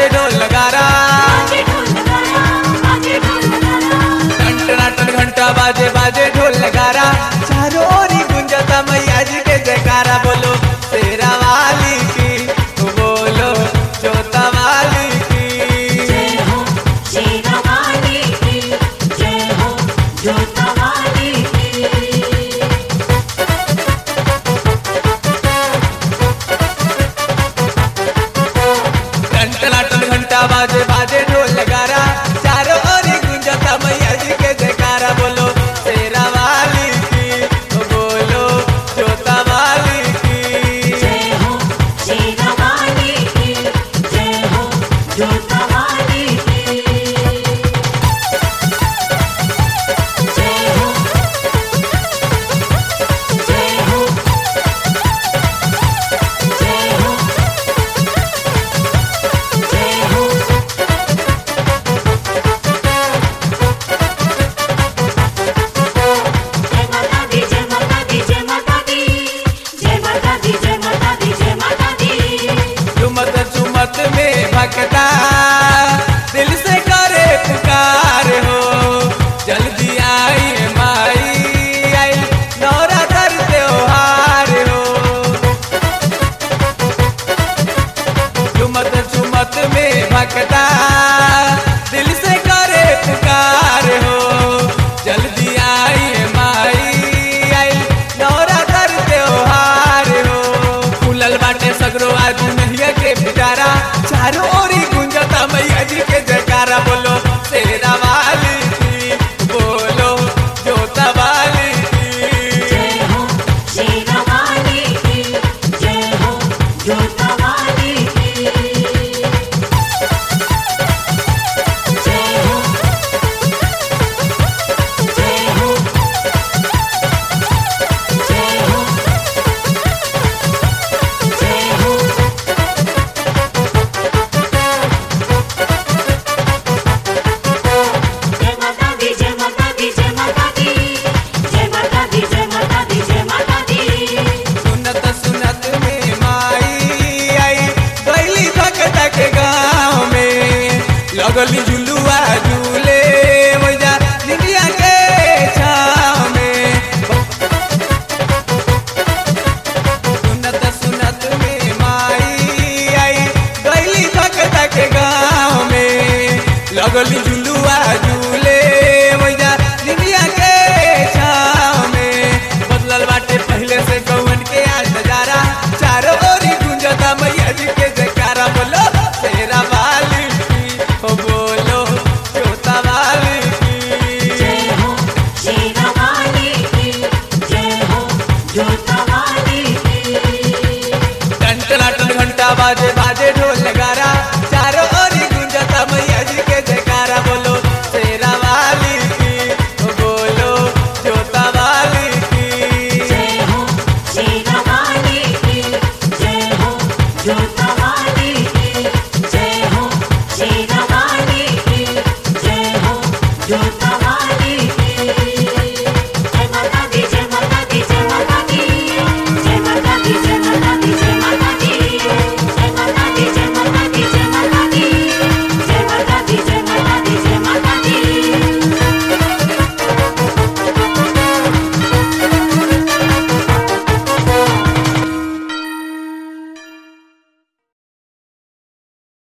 बाजे ढोल नगारा टन टनाटन घंटा बाजे बाजे ढोल नगारा चारों ओर ही गुंजता मैया जी के जयकारा बोलो तेरा वाली की बोलो जोता वाली की टन टनाटन घंटा बाजे बाजे ढोल नगारा चारों ओर ही गुंजता मैया जी के जयकारा बोलो तेरा वाली की बोलो जोता वाली की झुमत झुमत में भक्ता दिल से करे पुकार हो जल्दी आई माई आई नौरा कर त्योहार हो झुमत झुमत में भक्ता दिल से करे पुकार हो जल्दी आई माई आई नौरा कर त्योहार हो फूलल बाटे सगरो आज मैया के पिटारा चारों ओरी गुंजता मैया जी के जयकारा बोलो शेरा वाली की बोलो जोता वाली की सुनत सुनत में माई आई गईली भगत के गाँव में लगली झुलुआ झूले वैजा निंदिया के छाँव में सुनत सुनत में माई आई गईली भगत के गाँव में लगली झुलुआ झूले वैजा निंदिया के छाँव में बदलल बाटे पहले से गौवन के आज नजारा चारों ओरी गुंजता मैया जी के जयकारा बोलो तेरा वाली की हो बोलो जोता वाली की टन टनाटन घंटा बाजे बाजे ढोल नगारा चारों ओर ही गुंजता मैया जी के जयकारा बोलो तेरा वाली की ओ बोलो जोता वाली की Jai Ho, Jai Ho,